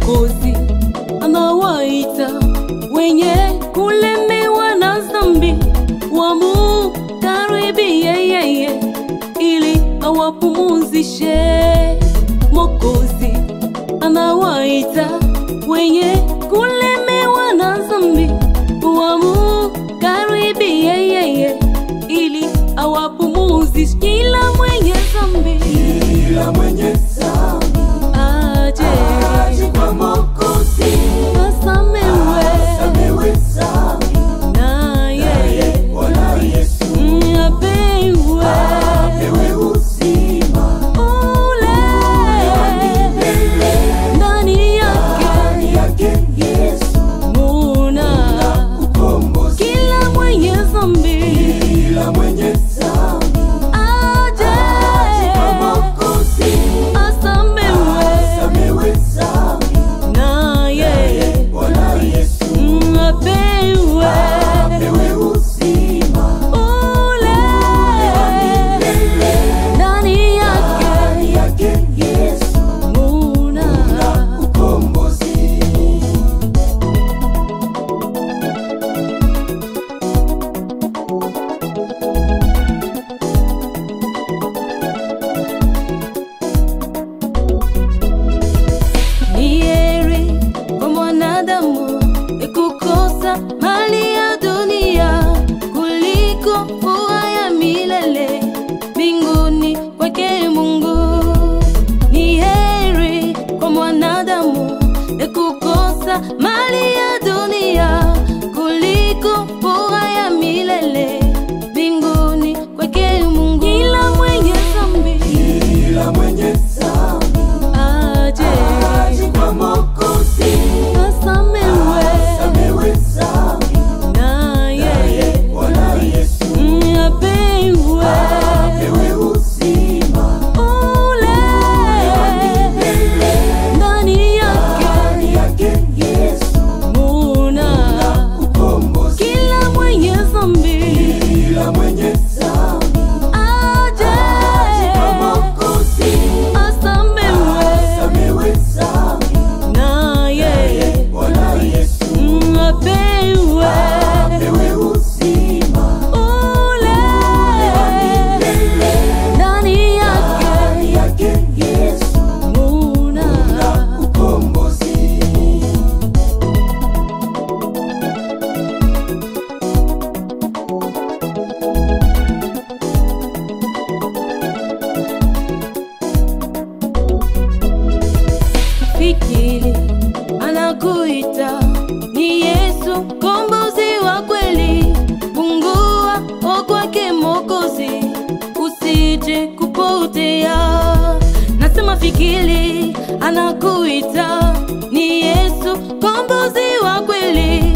Mwokozi anawaita wenye kulemewa na dhambi, wamukaribie yeye ili awapumuzishe. Mwokozi anawaita wenye kulemewa na dhambi, wamukaribie yeye ili awapumuzishe. Kila mwenye dhambi Kila mwenye dhambi aje aje kwa Mwokozi, asamewe asamewe dhambi, naye naye Bwana Yesu apewe apewe uzima ule milele. ndani yake Ndani yake Yesu muna ukombozi. kila mwenye dhambi Kila mwenye dhambi aje kwa Mwokozi, asamewe asamewe dhambi, naye naye Bwana Yesu apewe apewe uzima ule milele. ndani yake Ndani yake Yesu muna ukombozi. Ni heri kwa mwanadamu kukosa mali ya dunia kuliko furaha ya milele mbinguni kwake Mungu. Ni heri kwa mwanadamu kukosa mali ya dunia kuliko furaha ya milele mbinguni kwake Mungu. Kila mwenye dhambi Kila mwenye dhambi aje aje kwa Mwokozi, asamewe asamewe dhambi, naye naye Bwana Yesu apewe apewe uzima ule milele. ndani yake Ndani yake Yesu muna ukombozi. kila mwenye dhambi Kila mwenye dhambi aje kwa Mwokozi, asamewe asamewe dhambi, naye naye Bwana Yesu apewe apewe uzima ule milele. ndani yake Ndani yake Yesu muna ukombozi. fikiri anakuita ni Yesu kombozi wa kweli, fungua o kwake Mwokozi, usije kupotea. Nasema fikiri anakuita ni Yesu kombozi wa kweli,